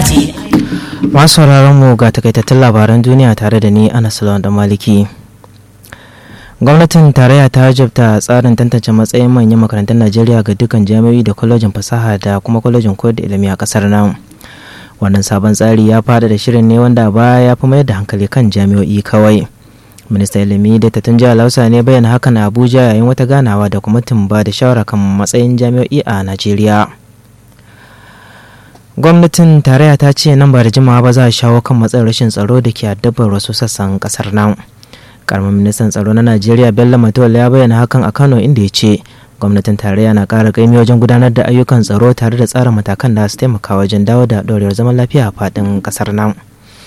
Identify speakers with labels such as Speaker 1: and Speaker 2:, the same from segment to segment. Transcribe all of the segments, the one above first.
Speaker 1: ce
Speaker 2: masu sauraron mu ga takaitattun labaran duniya tare da ni ana salon da maliki gwamnatin tarayya ta jabta tsarin tantance matsayin manyan makarantun najeriya ga dukkan jami'o'i da kwalejin fasaha da kuma kwalejin koyar da ilimi a kasar nan wannan sabon tsari ya fada da shirin ne wanda baya ya fi mayar da hankali kan jami'o'i kawai minista ilimi da tatun jihar lausa ne bayyana hakan a abuja yayin wata ganawa da kwamitin ba da shawara kan matsayin jami'o'i a najeriya gwamnatin tarayya ta ce nan ba da jimawa ba za a shawo kan matsayin rashin tsaro da ke addabar wasu sassan kasar nan karamin ministan tsaro na najeriya bello matola ya bayyana hakan a kano inda ya ce gwamnatin tarayya na ƙara ƙaimi wajen gudanar da ayyukan tsaro tare da tsara matakan da su taimaka wajen dawo da ɗorewar zaman lafiya a faɗin ƙasar nan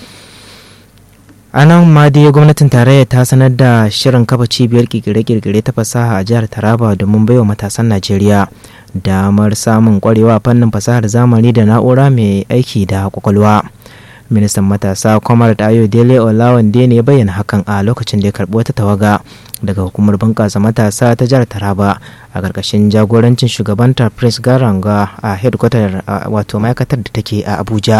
Speaker 2: a nan ma dai gwamnatin tarayya ta sanar da shirin kafa cibiyar kirkire-kirkire ta fasaha a jihar taraba domin baiwa matasan najeriya damar samun kwarewa fannin fasahar zamani da na'ura mai aiki da kwakwalwa ministan matasa kwamar ayo dele olawande ne bayyana hakan a lokacin da ya karbi wata tawaga daga hukumar bunƙasa matasa ta jihar taraba a ƙarƙashin jagorancin shugabanta prince garanga a headquarter wato ma'aikatar da take a abuja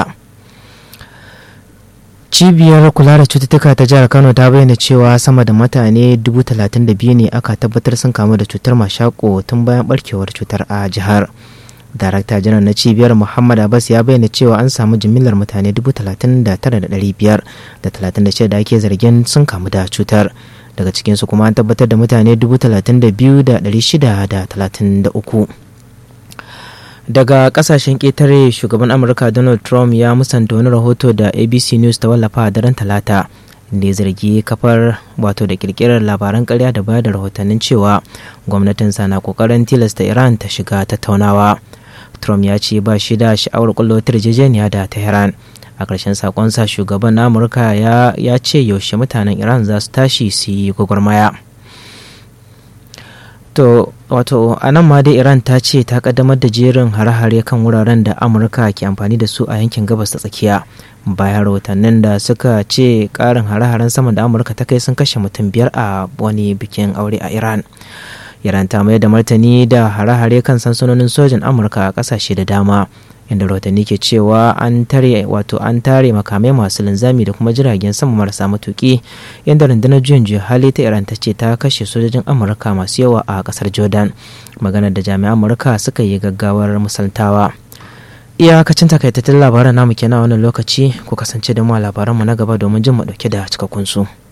Speaker 2: cibiyar kula da cututtuka ta jihar kano ta bayyana cewa sama da mutane 32,000 ne aka tabbatar sun kamu da cutar mashako tun bayan barkewar cutar a jihar darakta janar na cibiyar muhammad abbas ya bayyana cewa an samu jimillar mutane 39,500 da 36 da ake zargin sun kamu da cutar daga cikinsu kuma an tabbatar da mutane 32,633 daga kasashen ƙetare shugaban amurka donald trump ya musanta wani rahoto da abc news ta wallafa a daren talata da ya zargi kafar wato da kirkirar labaran karya da bayar da rahotannin cewa gwamnatinsa na kokarin tilasta iran ta shiga tattaunawa trump ya ce ba shi da sha'awar kullo yarjejeniya da tehran a ƙarshen sakonsa shugaban na amurka ya ce yaushe mutanen iran za su tashi su yi gwagwarmaya to wato a nan ma dai iran ta ce ta kaddamar da jerin hare-hare kan wuraren da amurka ke amfani da su a yankin gabas ta tsakiya bayan rahotannin da suka ce karin hare-haren sama da amurka ta kai sun kashe mutum biyar a wani bikin aure a iran iran ta mayar da martani da hare-hare kan sansanonin sojin amurka a kasashe da dama inda rahotanni ke cewa an tare wato an tare makamai masu linzami da kuma jiragen sama marasa matuki inda rundunar juyin juya hali ta iran ta ce ta kashe sojojin amurka masu yawa a kasar jordan maganar da jami'an amurka suka yi gaggawar musaltawa iyakacin takaitattun labaran namu kenan wannan lokaci ku kasance da mu a labaranmu na gaba domin jin mu dauke da cikakkun su.